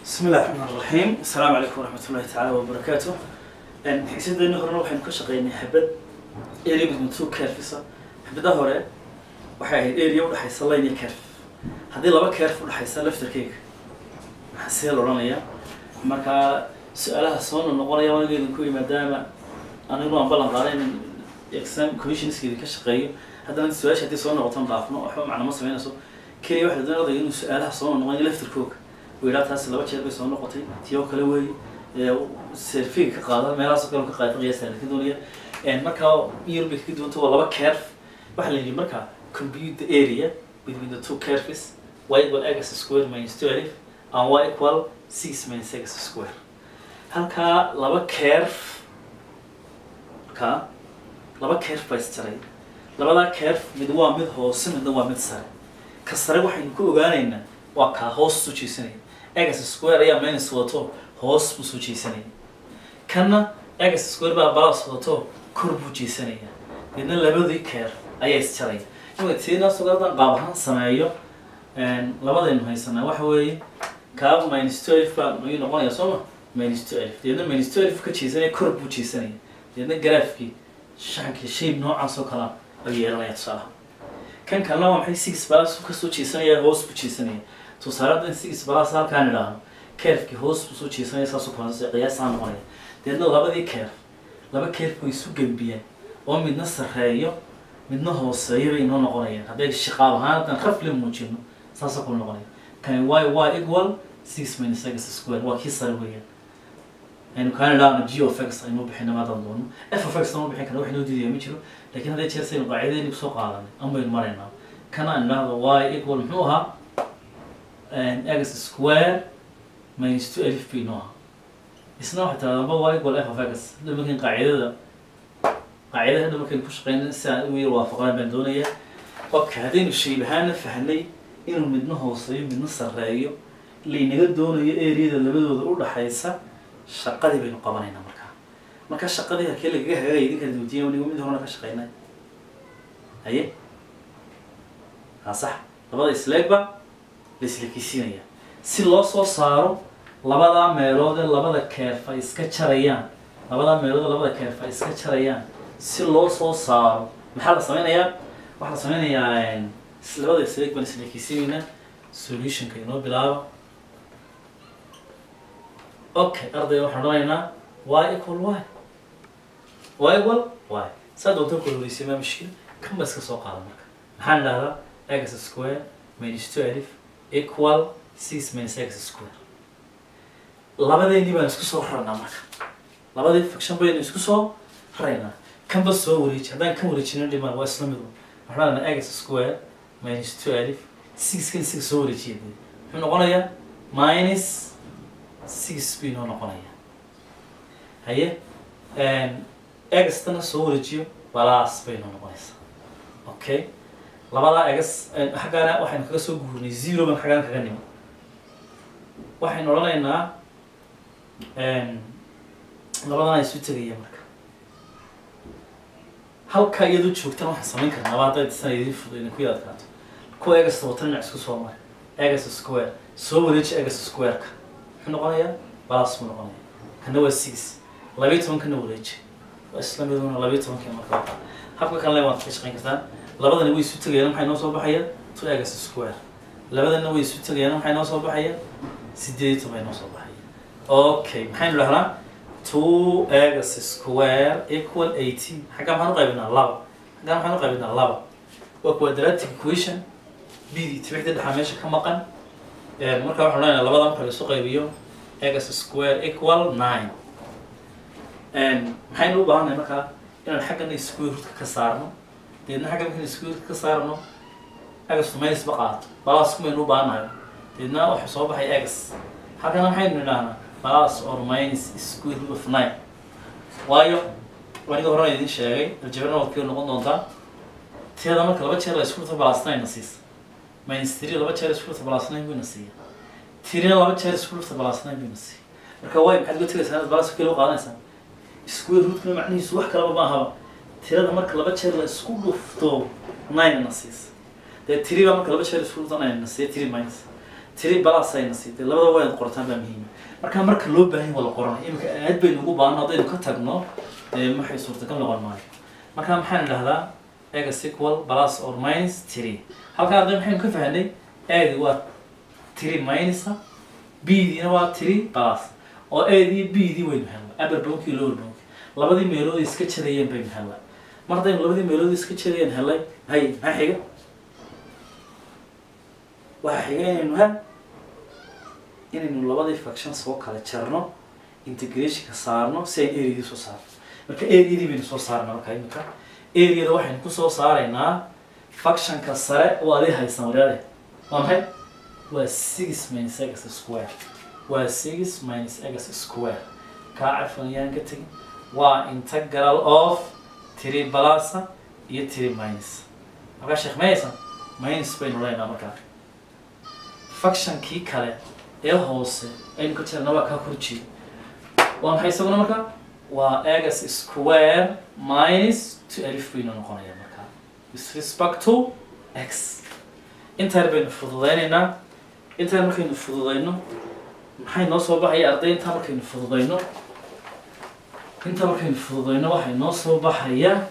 بسم الله الرحمن الرحيم السلام عليكم ورحمة الله تعالى وبركاته xiisadeenii horena waxaynu ka shaqeynay xabad area between two curves xabada hore waxay ahayd area udhexaysa line iyo curve haddii laba curve udhexaysa laftarkeyga maxaa see la odhanayaa markaa su-aalaha soo noqonaya wanigeedin ku maadaama anigu aan ballan qaaday in exam commissionskeedi ka shaqeeyo haddana su-aasha haddii soo noqotan dhaafno waxba macna ma sameynayso keliya waxay doonaya odayga inuu su-aalaha soo noqonayo laftarkooga uu yidhaha taasi laba jeer bay soo noqotay tii oo kale weeye serfiga ka qaada meelahaasoo kale ka qaada qiyaasta ka doonaya markaa iyar bay kaga duwanta waa laba curve waxaa la yidhi markaa compute the area between the two curves y equal x square minus twelve and y equal six minus x square halkaa laba curve ka laba curve baa isjaray labadaa curve mid waa mid hoose midna waa mid sare ka sare waxaynu ku ogaanaynaa waa kaa hoos soo jeesanaya x square ayaa minus wato hoos buu soo jeesanaya kanna x square baa balas wato kor buu jeesanaya deedna labadii keer ayaa isjaraya imika tiina sugadan qaab ahaan sameeyo labadaynu haysanaa waxa weeye kaa minus twelve baa ayuu noqonaya soo ma minus twelve deedna minus twelve ka jeesanaya kor buu jeesanaya deedna garaafkii shankii shape noocaas oo kala ayuu yeelanaya tusaalaha kan kalena waa maxay six balas kasoo jeesanaya hoos buu jeesanaya tusaaladan six balas halkaan idhaahno keerfkii hoos buu soo jeesanaya saasoo kale qiyaasaa noqonaya deedna labadii keer laba keerf way isu gembiyeen oo midna sarreeyo midna hooseeyo bay inoo noqonayaan hadday shaqaab ahaan haddaan rafli muujino saasoo kale noqonaya kani y y equal six minus x square waa kii sare weeyaan aynu kaan idhaahno g of x aynu bixina maadaan doono f of x ma bixin kara wax inoo diidaya ma jiro lakin hadday jeer saynu qaacidadeeni kusoo qaadanay an baynu maraynaa kana aan idhaahdo y equal muxuu ahaa x square minus two alif bay noo ahaa isna waxay tahay laba y equal f of x hadda markan qaacidada qaacidada hadda markaynu ku shaqeyna si aan u yar waafaqaan baan doonayaa okay haddaynu shayb ahaana fahnay inuu midna hooseeyo midna sarreeyo laynaga doonayo areada labadooda u dhaxaysa shaqadii baynu qabanaynaa markaa marka shaqadii halkee lagaga hagagaya idinka duutiya wanigu mid horena ka shaqeynay haye haa sax labada isleegba la islekisiinaya si loo soo saaro labadaa meelood ee labada keerf ay iska jarayaan labadaa meelood ee labada keerf ay iska jarayaan si loo soo saaro maxaa la sameynayaa waxaa la sameynayaa labada isleeg baan islekisiinaynaa solutionka inoo bilaaba okay ardayga waxaan odhanaynaa y equal y y equal y saa doonta kula horeysay maa mushkil kan ba iska soo qaada marka maxaan idhahdaa x square minus two alif equal six minus x square labadeennii baan isku soo rarnaa marka labadii fiction baynu isku soo raraynaa kanba soo wareeji haddaan kan wareejina dhimaan waa isla mid waxaan odhanaa x square minus two alif six kan six soo wareejiya muxuu noqonayaa minus six bay noo noqonaya haye egastana soo wareejiyo balaas bay noo noqonaysaa okay labadaa egas xaggaana waxaynu kaga soo guurnay zero baan xaggaan kaga nimo waxaynu odhanaynaa labadana isu tegaya marka halkaa iyadoo joogtaan waxaan samayn karnaa hadday disana idin fudo idinku yaadkaato kuwa egasta watan dhinac isku soo mara egas square soo wareeji egas square-ka muxuu noqonayaa balas buu noqonaya kana waa six labayo tobankana wareeji waa isla miduna labayo tobankii marka habka kan le waad ka shaqayn kartaa labadana way isu tegayaan maxay noo soo baxaya two egas square labadana way isu tegayaan maxay noo soo baxaya sideed iyo toban noo soo baxaya okay maxaynu dhahnaa two egas square equal eighteen xaggaa maxaan u qaybinaa laba xaggaa maxaan u qaybinaa laba waa quadratic equation b d tibixda dhexaa meesha ka maqan marka waxaan odhanayaa labada marka la isu qaybiyo egas square equal nine maxaynu u baahannahay markaa inaan xaggana square rootka ka saarno deedna xagga markaan square rootka ka saarno egas minus ba qaato balas kumaynu u baahannahay deedna waxa soo baxay egas halkana maxaynu nidhahnaa balas or minus square root of nine waayo aniga horena idin sheegay aljabrana waad kaga noqon doontaa tiyada marka laba jeer la isku rito balas nine na siisa minus three laba jeer isku rito balas nine buyna siiya tirina laba jeer isku rito balas nine buyna siiya marka way maxaad uga tegaysaa inaad balas kale u qaadanaysaa square rootkana macnihiisu wax kalaba ma ahaba tirada marka laba jeer la isku dhufto nine na siisa dee tiri baa marka laba jeer isku dhufto nine na siiya tiri minus tiri balas ayna siitay labada waa inaad qortaan baa muhiima marka marka loo baahan yahay waa la qoranaya imika aad baynu ugu baahan haddaynu ka tagno dee maxay suurtagal noqon maayo marka maxaan idhahdaa egas equal plus or minus three halkaa arday maxaynu ka fahanay adi waa three minusa b-diina waa three plus oo adii b-dii waynu helnay upper bonkii lower bonki labadii meelood ay iska jarayeen baynu helnay mar haddaynu labadii meelood iska jarayeen helay hay maxaa xiga waxaa xiga inaynu ha inaynu labadii faction soo kala jarno integrationka saarno si aynu areadii soo saarno marka areadii baynu soo saarna marka imika areada waxaynu kusoo saaraynaa factionka sare oo adii haysan waryaade waa maxay waa six minus x square waa six minus x square kaa cafan yaan ka tegin waa integral of three plusa iyo three minus markaa sheekh mayaysan minus baynu leynaa markaa factionkii kale ee hoose aynu ka jirna waa kaa korjeeda waa maxay isaguna markaa waa x square minus two alif baynu noqonaya markaa with respect to x intaan baynu fududaynaynaa intaan markaynu fududayno maxay noo soo baxaya arday intaa markaynu fududayno intaa markaynu fududayno waxay noo soo baxaya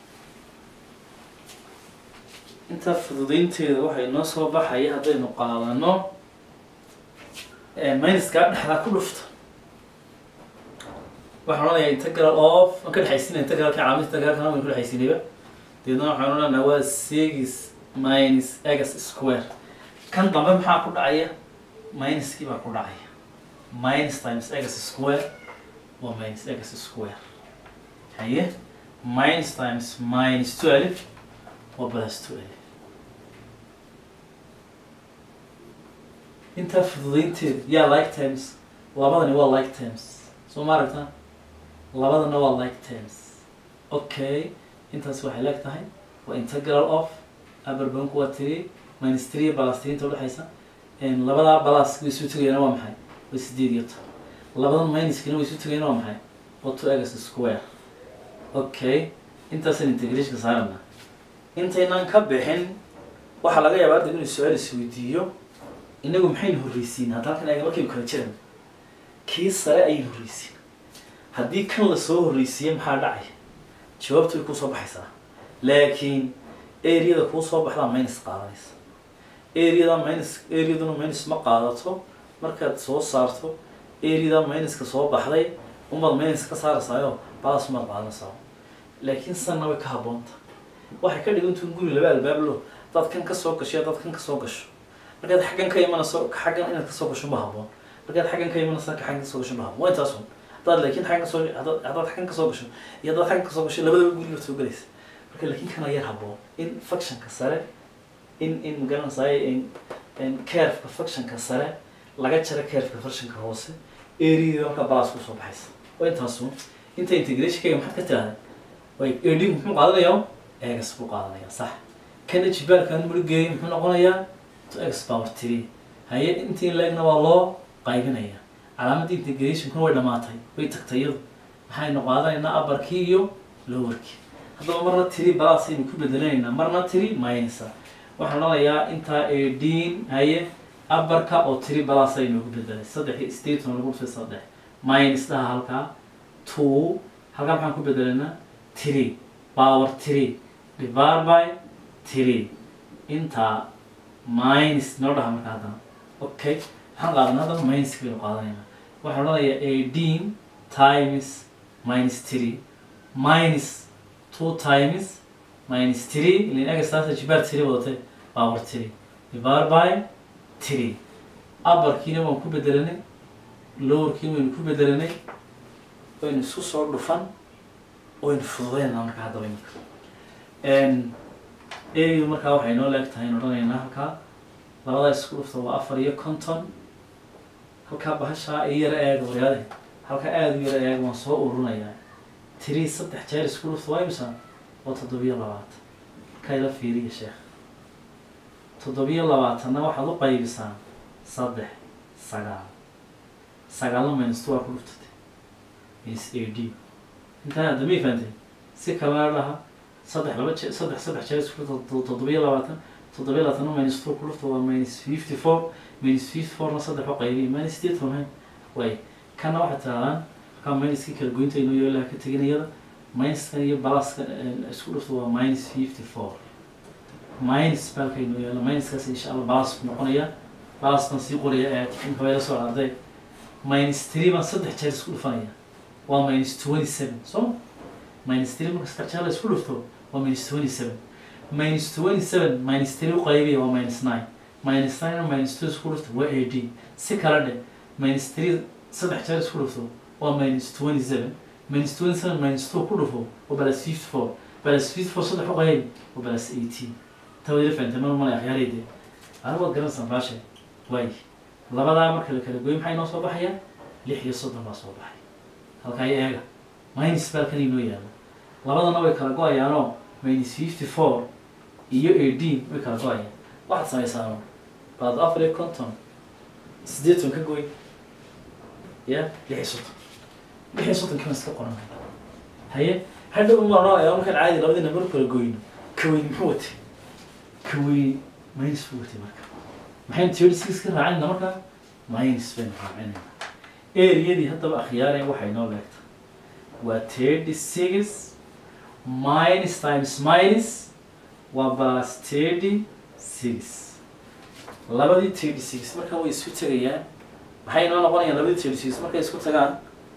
intaa fududaynteeda waxay noo soo baxaya haddaynu qaadano minuskaa dhexdaa ku dhufta waxaan odhanayaa integral of waan ka dhexaysiina integralka calaamada integralkana waynu ka dhexaysiinayba deedna waxaan odhanayaa waa six minus x square kan dambe maxaa ku dhacaya minuskii baa ku dhacaya minus times x square waa minus x square haye minus times minus twelve waa plus twelve intaa fududaynteeda yaa like times labadani waa like times soo ma aragtaa labadana waa like times okay intaas waxay leeg tahay waa integral of aberbanku waa three minus three plus three inta udhexaysa labadaa balas way isu tegayana waa maxay waa sideed iyo toban labadan minuskina way isu tegayana waa maxay waa two x square okay intaasaan integrationka saarana intaynaan ka bixin waxaa laga yaabaa hadda inuu su-aal isweydiiyo inagu maxaynu horreysiin hadda halkan eega markaynu kala jiran kii sare ayaynu horreysiin haddii kan lasoo horreysiiye maxaa dhacaya jawaabtu way kusoo baxaysaa laakiin areada kuu soo baxdaa minus qaadanaysa areada minus areaduna minus ma qaadato markaad soo saarto areada minuska soo baxday umaad minus ka saaraysaayo balas umaad qaadanaysaa laakiin sanna way ka habboonta waxay ka dhigantu in guri laba albaab lo dad kan ka soo gasho dad kan ka soo gasho markaad xaggan ka imanayso xaggan inaad kasoo gasho ma habboon markaad xaggan ka imanayso ka xaggan kasoo gasho ma habboon waa intaas un haddaad laakiin xaggan kasoo haddaad haddaad xaggan kasoo gasho iyo haddaad xaggan kasoo gasho labadaba guriga soo galaysa marka laakiin kana yar habboon in factionka sare in in magaranaysaay in in carefka factionka sare laga jaro carefka factionka hoose areada marka balas kusoo baxaysa waa intaas un inta integrationkayga maxaad ka tirahday way edin muxuu qaadanayaa egas buu qaadanayaa sax kana jibaarkan murigeeya muxuu noqonayaa x power three haye intii leegna waa loo qaybinaya calaamadda integrationkuna way dhamaatay way tagtay iyadu maxaynu qaadanaynaa upperkii iyo lowerkii haddaba marna tiri balas aynu ku bedelanaynaa marna tiri minusa waxaan odhanayaa intaa eighteen haye upperka oo tiri balas aynu ugu bedelay saddex iyo staton lagu dhufay saddex minus dhaha halkaa two halkaa maxaan ku bedelaynaa three power three divided by three intaa minus noo dhaha marka haddana okay waxaan qaadanaa haddana minuska baynu qaadanaynaa waxaan odhanayaa eighteen times minus three minus two times minus three ilin egastaasa jibaar three wadatay power three divided by three upperkiina waan ku bedelanay lowerkiina waynu ku bedelanay waynu isku soo dhufan waynu fududeynaa marka haddaba imika area markaa waxay noo leeg tahay in odhanaynaa halkaa labadaa isku dhufta waa afar iyo konton halkaa bahashaa i yara eega waryaade halkaa aada u yara eega waan soo ururinayaa tiri saddex jeer isku dhufta waa imisa waa toddobiyo labaatan halkaa ila fiiriya sheekh toddobiyo labaatanna waxaad u qaybisaa saddex sagaal sagaalna minus two waa ku dhuftatay minus a d intaa hadda may fahantay si kalena dhaha saddex laba jee saddex saddex jeer isku dhufta toddobiyo labaatan toddobiyo labaatanna minus two ku dhufta waa minus fifty four minus fifty fourna saddex u qaybiya minus sideed toban way kana waxaad tirahdaan ka minuskii kala goynta inuu yo ilaha ka tegin iyada minuskan iyo balaskan isku dhufto waa minus fifty four minus balka inuu yaalo minuskaas insha allah balas ku noqonaya balas baan sii qoraya ee inka way la soo arday minus three baan saddex jeer isku dhufanaya waa minus twenty seven so minus three marka saddex jeer la isku dhufto waa minus twenty seven minus twenty seven minus three u qaybiya waa minus nine minus nine minus two isku dhufto waa eighteen si kala dhe minus three saddex jeer isku dhufto waa minus twenty seven minus twenty seven minus two ku dhufo waa balas fifty four balas fifty four saddex u qaybi waa balas eighteen tawada fahantay mar malay akhyaareydee anigu waad garanaysaa baashe waay labadaa marka la kala gooyo maxay noo soo baxayaan lix iyo soddon baa soo baxay halkaa iyo eega minus baalkan inoo yaalo labadana way kala go-ayaanoo minus fifty four iyo eighteen way kala go-ayaan waxaad samaysaano baad afar iyo konton siddeetan ka gooy ya lix iyo soddon lix iyo soddon kiiban iska qoran haye hadhow umarno ayaa markaan caadi labadii nambar kala gooyno kaweyn muxuu watay kaweyn minus buu watay marka maxaynu theory six ka raacinayna markaa minus baynu raacinayna areadii haddaba akhyaaree waxay noo leegta waa thirty six minus times minus waa plus thirty six labadii thirty six markaa way isku tegayaan maxay noo noqonayaan labadii thirty six markay isku tagaan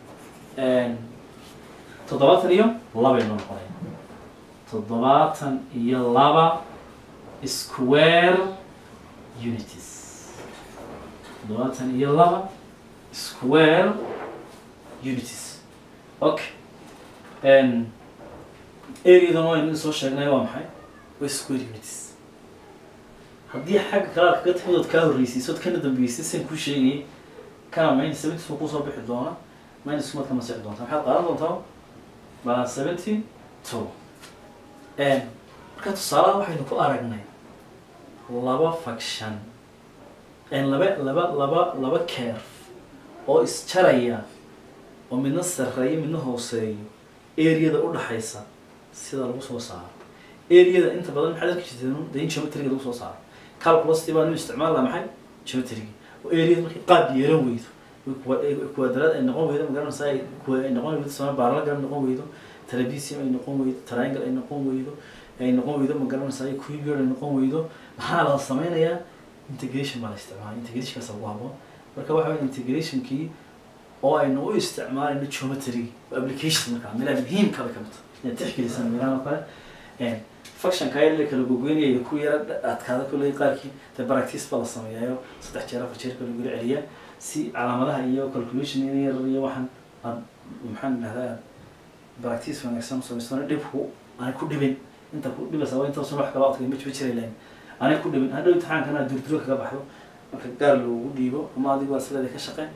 toddobaatan iyo labay noo noqonayaan toddobaatan iyo laba square unities toddobaatan iyo laba square unities okay areadan waynu soo sheegnay waa maxay waa square unities haddii xagga kale aad kaga timid ood kaa horreysayso ood kana dambeysay san kuu sheegayay kana minus seventy two kusoo bixi doona minus kumaad ka masixi doontaa maxaad qaadan doontaa balance seventy two marka tusaalaha waxaynu ku aragnay laba faction laba laba laba laba curve oo isjaraya oo midna sarreeyo midna hooseeyo areada udhaxaysa sida lagu soo saaro areada inta badan maxaad arki jirteen de in geometriga lagu soo saaro calculustii baa nu isticmaala maxay geometriga oo areada markay qaab yeelan weydo kuwadraad ay noqon weydo magaranaysa ay ay noqon weydo sama baaralagan noqon weydo trapesium ay noqon weydo triangle ay noqon weydo ay noqon weydo magaranaysa ay cubic ay noqon weydo maxaa la sameynayaa integration baa la isticmaala integrationkaas ugu haboon marka waxa weya integrationkii oo aynu u isticmaalayno geometry application markaa meelaha muhiimka bay kamid tahay inaad tixgelisaan meelahan oo kale functionka ayar la kala gogoynaya ku yara adkaada kulley qaarkii de practice baa la sameeyaayo saddex jeer afar jeer kala gula celiya si calaamadaha iyo calculation yar iyo waxaan aad maxaan dhahdaa practice wanaagsan samaysano dhibku aanay ku dhibin inta ku dhibaysa waa intaasun wax kala adkay ma jiba jiray lahayn aanay ku dhibin hadhow imtixaankana durduro kaga baxdo marka gaar loogu dhiibo ama adigu waa sileeda ka shaqeyn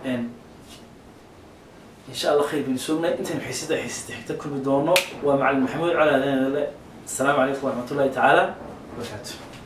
insha allah khayr baynu soognay intaynu xiisada xiisada xigta kulmi doono waa macalin maxamuud cali adeele السلام عليكم ورحمة الله تعالى وبركاته